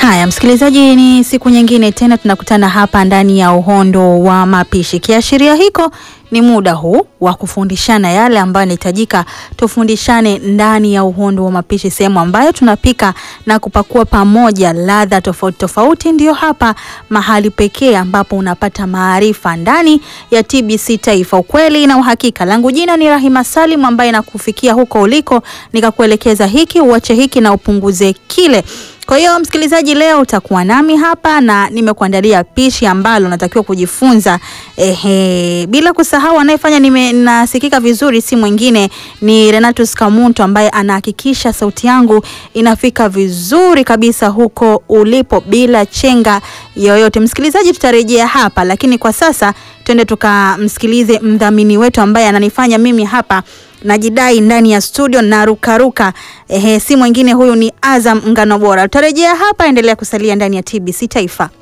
Haya, msikilizaji, ni siku nyingine tena tunakutana hapa ndani ya Uhondo wa Mapishi. Kiashiria hiko ni muda huu wa kufundishana yale ambayo yanahitajika tufundishane ndani ya Uhondo wa Mapishi, sehemu ambayo tunapika na kupakua pamoja ladha tofauti tofauti. Ndiyo hapa mahali pekee ambapo unapata maarifa ndani ya TBC Taifa, ukweli na uhakika. Langu jina ni Rahima Salim, ambaye nakufikia huko uliko nikakuelekeza hiki uache hiki na upunguze kile. Kwa hiyo msikilizaji, leo utakuwa nami hapa na nimekuandalia pishi ambalo natakiwa kujifunza. Ehe, bila kusahau anayefanya nime nasikika vizuri si mwingine ni Renatus Kamuntu ambaye anahakikisha sauti yangu inafika vizuri kabisa huko ulipo bila chenga yoyote. Msikilizaji, tutarejea hapa, lakini kwa sasa twende tukamsikilize mdhamini wetu ambaye ananifanya mimi hapa najidai ndani ya studio na rukaruka. Ehe, si mwingine huyu ni Azam Ngano Bora. Tutarejea hapa, endelea kusalia ndani ya TBC Taifa.